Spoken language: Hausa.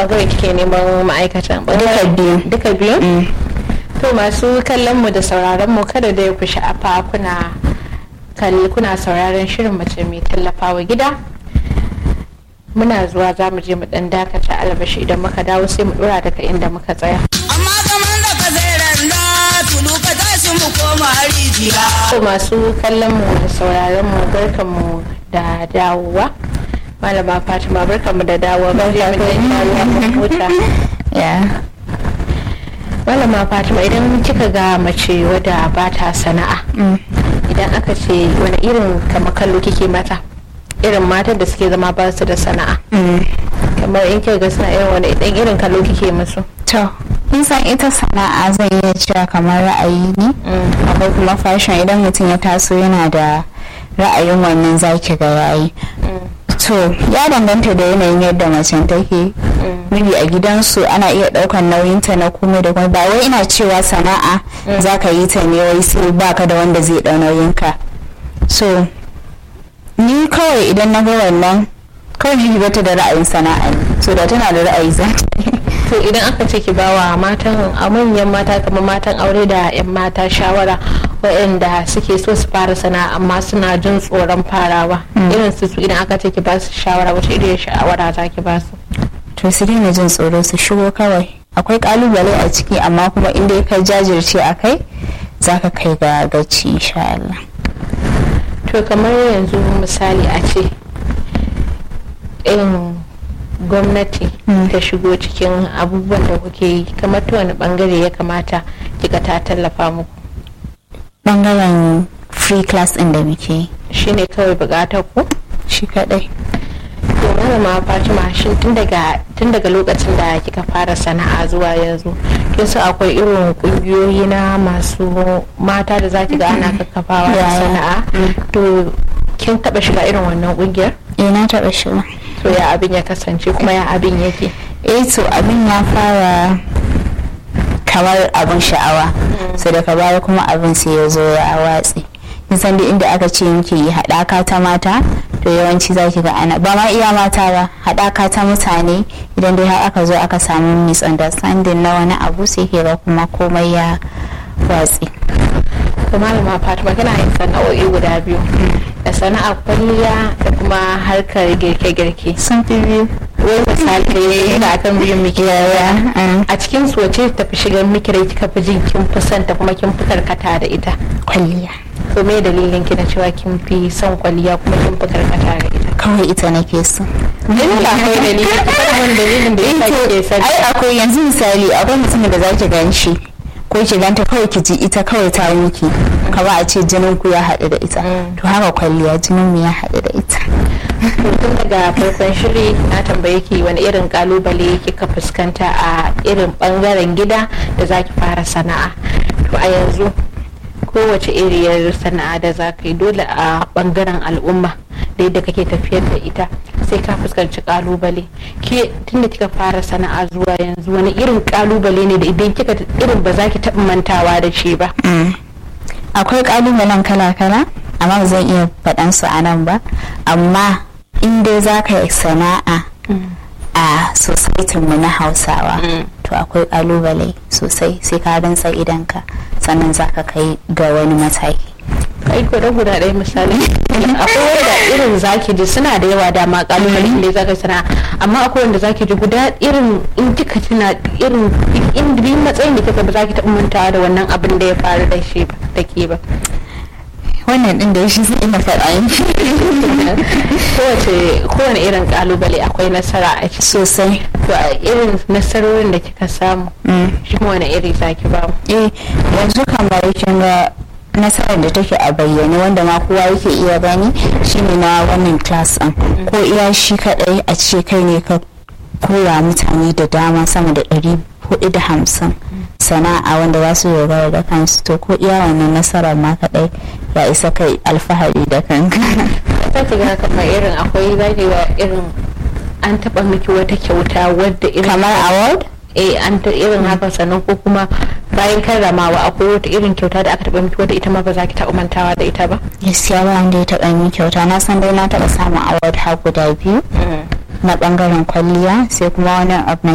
bangaren kike neman ma'aikatan duka biyu duka biyu to masu kallon mu da sauraron mu kada da ku sha'afa kuna kalli kuna sauraron shirin mace mai tallafawa gida muna zuwa za mu je mu dan dakata albashi idan muka dawo sai mu dora daga inda muka tsaya amma kamar da ka zai randa tulu ka tashi mu koma rijiya to masu kallon mu da sauraron mu barkan mu da dawowa malama fatima barkan mu da dawowa barkan mu da dawowa mun huta ya malama fatima idan kika ga mace wadda ba ta sana'a idan aka ce wani irin kama kallo kike mata irin matan da suke zama ba su da sana'a kamar in kika ga suna irin wani idan irin kallo kike musu to in san ita sana'a zai iya cewa kamar ra'ayi ne akwai kuma fashion idan mutum ya taso yana da ra'ayin wannan zaki ga yayi to ya danganta da yanayin yadda macen take maybe a gidansu ana iya daukan nauyinta na komai da kuma ba wai ina cewa sana'a za ka yi ta ne wai sai baka da wanda zai dau nauyinka so ni kawai idan na ga wannan kawai shi bata da ra'ayin sana'a ne so da tana da ra'ayi za ta yi to idan aka ce ki bawa matan a manyan mata kamar matan aure da 'yan mata shawara waɗanda suke so su fara sana'a amma suna jin tsoron farawa irin su su idan aka ce ki ba su shawara wace irin shawara za ki ba su to su daina jin tsoro su shigo kawai akwai kalubale a ciki amma kuma inda ka jajirce a kai za ka kai ga gaci insha Allah to kamar yanzu misali a ce irin gwamnati ta shigo cikin abubuwan da kuke yi kamar ta wani bangare ya kamata kika ta tallafa muku bangaren free class din da muke yi shine kawai bukatar ku shi kadai to malama fatima shin tun daga tun daga lokacin da kika fara sana'a zuwa yanzu kin san akwai irin kungiyoyi na masu mata da zaki ga ana kakkafawa da Yaya. sana'a to kin taba shiga irin wannan kungiyar eh na taɓa shiga to ya abin ya kasance kuma ya abin yake eh to abin ya fara kamar abin sha'awa sai daga baya kuma abin sai ya zo ya watse nisan duk inda aka ce miki haɗaka ta mata to yawanci za ki ga ana ba ma iya mata ba haɗaka ta mutane idan dai har aka zo aka samu misunderstanding na wani abu sai ke ga kuma komai ya watse to malama fatima kana yin sana'o'i guda biyu da sana'ar kwalliya da kuma harkar girke-girke sun fi biyu wai misali da akan biyun miki Yaya, mm. a cikin su wace tafi shigar miki rai kika fi jin kin fi son ta kuma kin fi karkata da ita kwalliya to me dalilin ki na cewa kin fi son kwalliya kuma kin fi karkata da ita kawai ita nake so Ina ba akwai dalili ki faɗa min dalilin da yasa kike son ai akwai yanzu misali akwai mutumin da zaki gan shi ko ki ganta kawai ki ji ita kawai ta miki kama a ce jinin ku ya haɗu da ita to haka kwalliya jinin mu ya haɗu da ita tun daga farkon shiri na tambaye ki wani irin kalubale kika fuskanta a irin bangaren gida da zaki fara sana'a to a yanzu kowace iriyar sana'a da za ka yi dole a bangaren al'umma da yadda kake tafiyar da ita sai ka fuskanci kalubale ke tunda kika fara sana'a zuwa yanzu wani irin kalubale ne da idan kika irin ba za ki taɓa mantawa da shi ba akwai kalubalen kala-kala amma ba zan iya faɗan su a nan ba amma in dai za ka yi sana'a a societin mu na hausawa to akwai kalubale sosai sai ka rantsa idanka sannan za ka kai ga wani mataki kai guda guda ɗaya misali akwai wanda irin zaki ji suna da yawa dama kalubalen da zaka sana amma akwai wanda zaki ji guda irin in kika tuna irin in bi matsayin da kika ba zaki taɓa mantawa da wannan abin da ya faru da shi ba da ke ba wannan din da shi sai ina faɗa yanki kowace kowane irin kalubale akwai nasara a ciki sosai to a irin nasarorin da kika samu shi kuma wani iri zaki ba mu eh yanzu kamar kin ga nasarar da take a bayyane wanda ma kowa yake iya gani shine na wannan class din ko iya shi kadai a ce kai ne ka koya mutane da dama sama da ɗari hudu da hamsin sana'a wanda za su dogara da kansu to ko iya wannan nasarar ma kadai ya isa kai alfahari da kanka za ki ga kamar irin akwai zaki ga irin an taɓa miki wata kyauta wadda irin kamar award eh an ta irin haka sannan ko kuma bayan karramawa akwai wata irin kyauta da aka taɓa miki wadda ita ma ba za ki taɓa mantawa da ita ba gaskiya ba wanda ya taɓa min kyauta na san dai na taɓa samun award har guda biyu na bangaren kwalliya sai kuma wani abu